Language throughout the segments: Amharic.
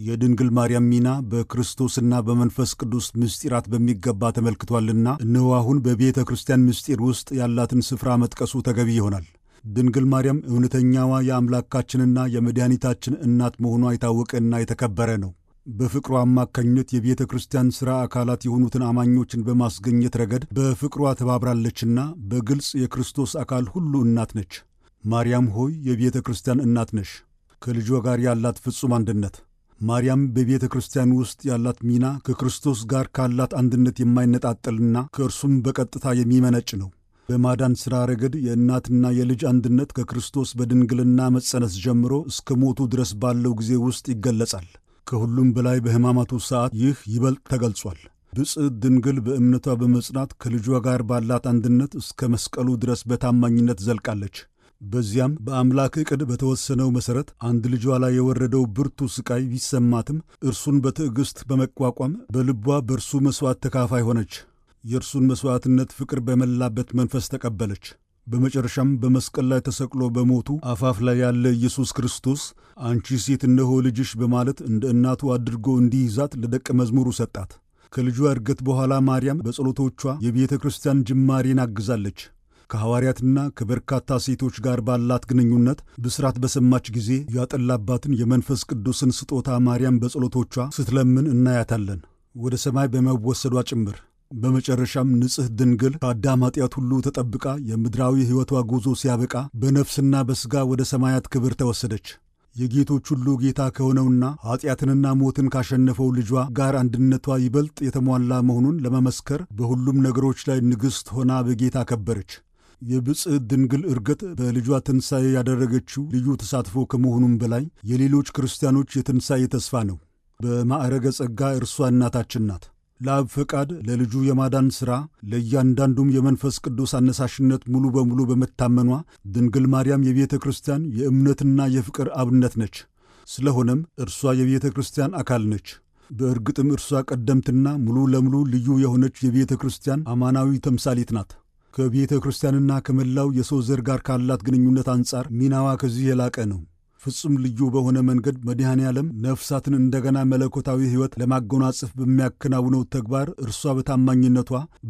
የድንግል ማርያም ሚና በክርስቶስና በመንፈስ ቅዱስ ምስጢራት በሚገባ ተመልክቷልና እነሆ አሁን በቤተ ክርስቲያን ምስጢር ውስጥ ያላትን ስፍራ መጥቀሱ ተገቢ ይሆናል። ድንግል ማርያም እውነተኛዋ የአምላካችንና የመድኃኒታችን እናት መሆኗ የታወቀና የተከበረ ነው። በፍቅሯ አማካኝነት የቤተ ክርስቲያን ሥራ አካላት የሆኑትን አማኞችን በማስገኘት ረገድ በፍቅሯ ተባብራለችና በግልጽ የክርስቶስ አካል ሁሉ እናት ነች። ማርያም ሆይ የቤተ ክርስቲያን እናት ነሽ። ከልጇ ጋር ያላት ፍጹም አንድነት ማርያም በቤተ ክርስቲያን ውስጥ ያላት ሚና ከክርስቶስ ጋር ካላት አንድነት የማይነጣጠልና ከእርሱም በቀጥታ የሚመነጭ ነው። በማዳን ሥራ ረገድ የእናትና የልጅ አንድነት ከክርስቶስ በድንግልና መጸነስ ጀምሮ እስከ ሞቱ ድረስ ባለው ጊዜ ውስጥ ይገለጻል። ከሁሉም በላይ በሕማማቱ ሰዓት ይህ ይበልጥ ተገልጿል። ብፅዕት ድንግል በእምነቷ በመጽናት ከልጇ ጋር ባላት አንድነት እስከ መስቀሉ ድረስ በታማኝነት ዘልቃለች። በዚያም በአምላክ ዕቅድ በተወሰነው መሠረት አንድ ልጇ ላይ የወረደው ብርቱ ሥቃይ ቢሰማትም እርሱን በትዕግሥት በመቋቋም በልቧ በእርሱ መሥዋዕት ተካፋይ ሆነች። የእርሱን መሥዋዕትነት ፍቅር በመላበት መንፈስ ተቀበለች። በመጨረሻም በመስቀል ላይ ተሰቅሎ በሞቱ አፋፍ ላይ ያለ ኢየሱስ ክርስቶስ አንቺ ሴት እነሆ ልጅሽ በማለት እንደ እናቱ አድርጎ እንዲይዛት ለደቀ መዝሙሩ ሰጣት። ከልጇ እርገት በኋላ ማርያም በጸሎቶቿ የቤተ ክርስቲያን ጅማሬን አግዛለች። ከሐዋርያትና ከበርካታ ሴቶች ጋር ባላት ግንኙነት ብስራት በሰማች ጊዜ ያጠላባትን የመንፈስ ቅዱስን ስጦታ ማርያም በጸሎቶቿ ስትለምን እናያታለን፣ ወደ ሰማይ በመወሰዷ ጭምር። በመጨረሻም ንጽሕ ድንግል ከአዳም ኃጢአት ሁሉ ተጠብቃ የምድራዊ ሕይወቷ ጉዞ ሲያበቃ በነፍስና በሥጋ ወደ ሰማያት ክብር ተወሰደች። የጌቶች ሁሉ ጌታ ከሆነውና ኀጢአትንና ሞትን ካሸነፈው ልጇ ጋር አንድነቷ ይበልጥ የተሟላ መሆኑን ለመመስከር በሁሉም ነገሮች ላይ ንግሥት ሆና በጌታ ከበረች። የብፅዕት ድንግል እርገት በልጇ ትንሣኤ ያደረገችው ልዩ ተሳትፎ ከመሆኑም በላይ የሌሎች ክርስቲያኖች የትንሣኤ ተስፋ ነው። በማዕረገ ጸጋ እርሷ እናታችን ናት። ለአብ ፈቃድ ለልጁ የማዳን ሥራ ለእያንዳንዱም የመንፈስ ቅዱስ አነሳሽነት ሙሉ በሙሉ በመታመኗ ድንግል ማርያም የቤተ ክርስቲያን የእምነትና የፍቅር አብነት ነች። ስለሆነም እርሷ የቤተ ክርስቲያን አካል ነች። በእርግጥም እርሷ ቀደምትና ሙሉ ለሙሉ ልዩ የሆነች የቤተ ክርስቲያን አማናዊ ተምሳሌት ናት። ከቤተ ክርስቲያንና ከመላው የሰው ዘር ጋር ካላት ግንኙነት አንጻር ሚናዋ ከዚህ የላቀ ነው። ፍጹም ልዩ በሆነ መንገድ መድኃኔ ዓለም ነፍሳትን እንደገና መለኮታዊ ሕይወት ለማጎናጸፍ በሚያከናውነው ተግባር እርሷ በታማኝነቷ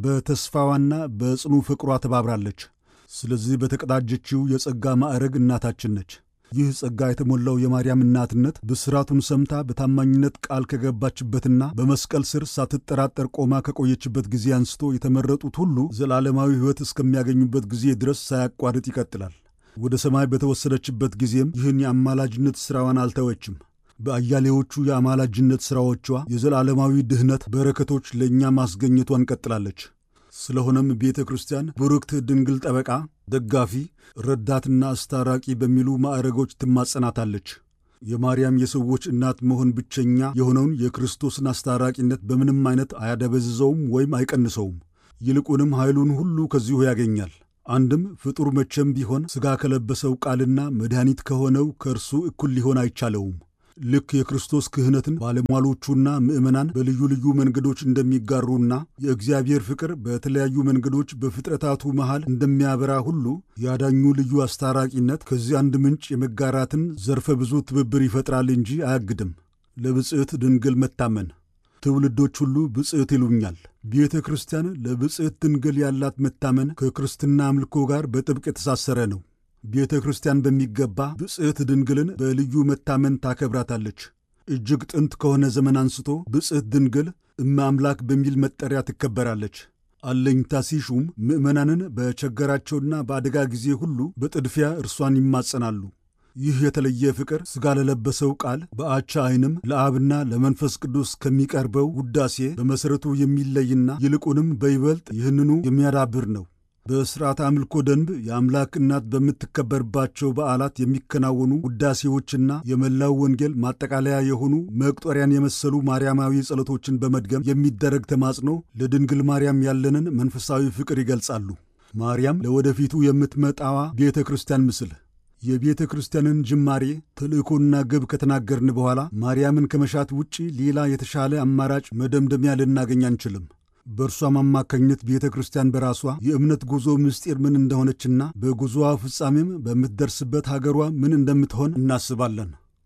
በተስፋዋና በጽኑ ፍቅሯ ተባብራለች። ስለዚህ በተቀዳጀችው የጸጋ ማዕረግ እናታችን ነች። ይህ ጸጋ የተሞላው የማርያም እናትነት ብስራቱን ሰምታ በታማኝነት ቃል ከገባችበትና በመስቀል ስር ሳትጠራጠር ቆማ ከቆየችበት ጊዜ አንስቶ የተመረጡት ሁሉ ዘላለማዊ ሕይወት እስከሚያገኙበት ጊዜ ድረስ ሳያቋርጥ ይቀጥላል። ወደ ሰማይ በተወሰደችበት ጊዜም ይህን የአማላጅነት ሥራዋን አልተወችም። በአያሌዎቹ የአማላጅነት ሥራዎቿ የዘላለማዊ ድኅነት በረከቶች ለእኛ ማስገኘቷን ቀጥላለች። ስለሆነም ቤተ ክርስቲያን ቡርክት ድንግል ጠበቃ፣ ደጋፊ፣ ረዳትና አስታራቂ በሚሉ ማዕረጎች ትማጸናታለች። የማርያም የሰዎች እናት መሆን ብቸኛ የሆነውን የክርስቶስን አስታራቂነት በምንም አይነት አያደበዝዘውም ወይም አይቀንሰውም። ይልቁንም ኃይሉን ሁሉ ከዚሁ ያገኛል። አንድም ፍጡር መቼም ቢሆን ሥጋ ከለበሰው ቃልና መድኃኒት ከሆነው ከእርሱ እኩል ሊሆን አይቻለውም። ልክ የክርስቶስ ክህነትን ባለሟሎቹና ምዕመናን በልዩ ልዩ መንገዶች እንደሚጋሩና የእግዚአብሔር ፍቅር በተለያዩ መንገዶች በፍጥረታቱ መሃል እንደሚያበራ ሁሉ ያዳኙ ልዩ አስታራቂነት ከዚህ አንድ ምንጭ የመጋራትን ዘርፈ ብዙ ትብብር ይፈጥራል እንጂ አያግድም። ለብፅዕት ድንግል መታመን ትውልዶች ሁሉ ብፅዕት ይሉኛል። ቤተ ክርስቲያን ለብፅዕት ድንግል ያላት መታመን ከክርስትና አምልኮ ጋር በጥብቅ የተሳሰረ ነው። ቤተ ክርስቲያን በሚገባ ብፅዕት ድንግልን በልዩ መታመን ታከብራታለች። እጅግ ጥንት ከሆነ ዘመን አንስቶ ብፅዕት ድንግል እመ አምላክ በሚል መጠሪያ ትከበራለች። አለኝታ ሲሹም ምዕመናንን በቸገራቸውና በአደጋ ጊዜ ሁሉ በጥድፊያ እርሷን ይማጸናሉ። ይህ የተለየ ፍቅር ሥጋ ለለበሰው ቃል በአቻ ዓይንም ለአብና ለመንፈስ ቅዱስ ከሚቀርበው ውዳሴ በመሠረቱ የሚለይና ይልቁንም በይበልጥ ይህንኑ የሚያዳብር ነው። በሥርዓተ አምልኮ ደንብ የአምላክ እናት በምትከበርባቸው በዓላት የሚከናወኑ ውዳሴዎችና የመላው ወንጌል ማጠቃለያ የሆኑ መቁጠሪያን የመሰሉ ማርያማዊ ጸሎቶችን በመድገም የሚደረግ ተማጽኖ ለድንግል ማርያም ያለንን መንፈሳዊ ፍቅር ይገልጻሉ። ማርያም ለወደፊቱ የምትመጣዋ ቤተ ክርስቲያን ምስል የቤተ ክርስቲያንን ጅማሬ ተልእኮና ግብ ከተናገርን በኋላ ማርያምን ከመሻት ውጪ ሌላ የተሻለ አማራጭ መደምደሚያ ልናገኝ አንችልም። በእርሷም አማካኝነት ቤተ ክርስቲያን በራሷ የእምነት ጉዞ ምስጢር ምን እንደሆነችና በጉዞዋ ፍጻሜም በምትደርስበት ሀገሯ ምን እንደምትሆን እናስባለን።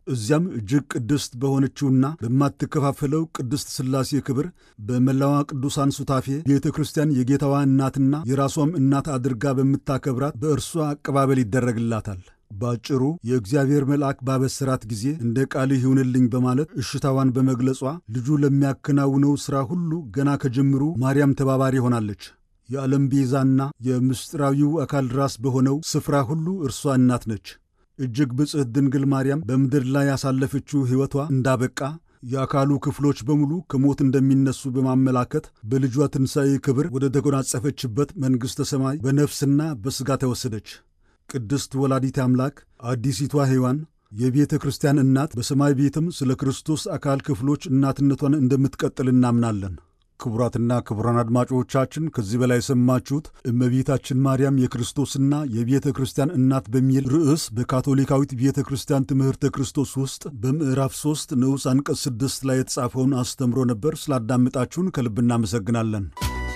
እዚያም እጅግ ቅድስት በሆነችውና በማትከፋፈለው ቅድስት ሥላሴ ክብር በመላዋ ቅዱሳን ሱታፌ ቤተ ክርስቲያን የጌታዋ እናትና የራሷም እናት አድርጋ በምታከብራት በእርሷ አቀባበል ይደረግላታል። ባጭሩ የእግዚአብሔር መልአክ ባበሰራት ጊዜ እንደ ቃልህ ይሁንልኝ በማለት እሽታዋን በመግለጿ ልጁ ለሚያከናውነው ሥራ ሁሉ ገና ከጅምሩ ማርያም ተባባሪ ሆናለች። የዓለም ቤዛና የምስጢራዊው አካል ራስ በሆነው ስፍራ ሁሉ እርሷ እናት ነች። እጅግ ብጽሕት ድንግል ማርያም በምድር ላይ ያሳለፈችው ሕይወቷ እንዳበቃ የአካሉ ክፍሎች በሙሉ ከሞት እንደሚነሱ በማመላከት በልጇ ትንሣኤ ክብር ወደ ተጎናጸፈችበት መንግሥተ ሰማይ በነፍስና በሥጋ ተወሰደች። ቅድስት ወላዲት አምላክ አዲሲቷ ሔዋን የቤተ ክርስቲያን እናት በሰማይ ቤትም ስለ ክርስቶስ አካል ክፍሎች እናትነቷን እንደምትቀጥል እናምናለን። ክቡራትና ክቡራን አድማጮቻችን ከዚህ በላይ የሰማችሁት እመቤታችን ማርያም የክርስቶስና የቤተ ክርስቲያን እናት በሚል ርዕስ በካቶሊካዊት ቤተ ክርስቲያን ትምህርተ ክርስቶስ ውስጥ በምዕራፍ 3 ንዑስ አንቀጽ 6 ላይ የተጻፈውን አስተምሮ ነበር። ስላዳምጣችሁን ከልብ እናመሰግናለን።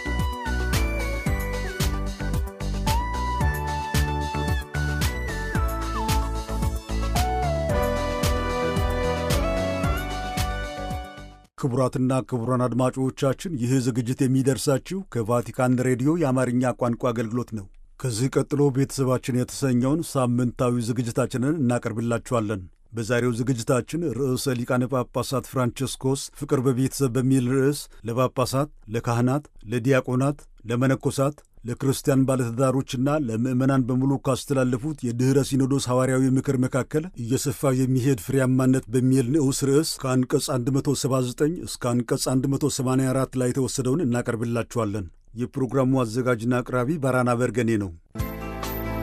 ክቡራትና ክቡራን አድማጮቻችን ይህ ዝግጅት የሚደርሳችሁ ከቫቲካን ሬዲዮ የአማርኛ ቋንቋ አገልግሎት ነው። ከዚህ ቀጥሎ ቤተሰባችን የተሰኘውን ሳምንታዊ ዝግጅታችንን እናቀርብላችኋለን። በዛሬው ዝግጅታችን ርዕሰ ሊቃነ ጳጳሳት ፍራንቸስኮስ ፍቅር በቤተሰብ በሚል ርዕስ ለጳጳሳት፣ ለካህናት፣ ለዲያቆናት፣ ለመነኮሳት ለክርስቲያን ባለትዳሮችና ለምዕመናን በሙሉ ካስተላለፉት የድኅረ ሲኖዶስ ሐዋርያዊ ምክር መካከል እየሰፋ የሚሄድ ፍሬያማነት በሚል ንዑስ ርዕስ ከአንቀጽ 179 እስከ አንቀጽ 184 ላይ የተወሰደውን እናቀርብላችኋለን። የፕሮግራሙ አዘጋጅና አቅራቢ ባራና በርገኔ ነው።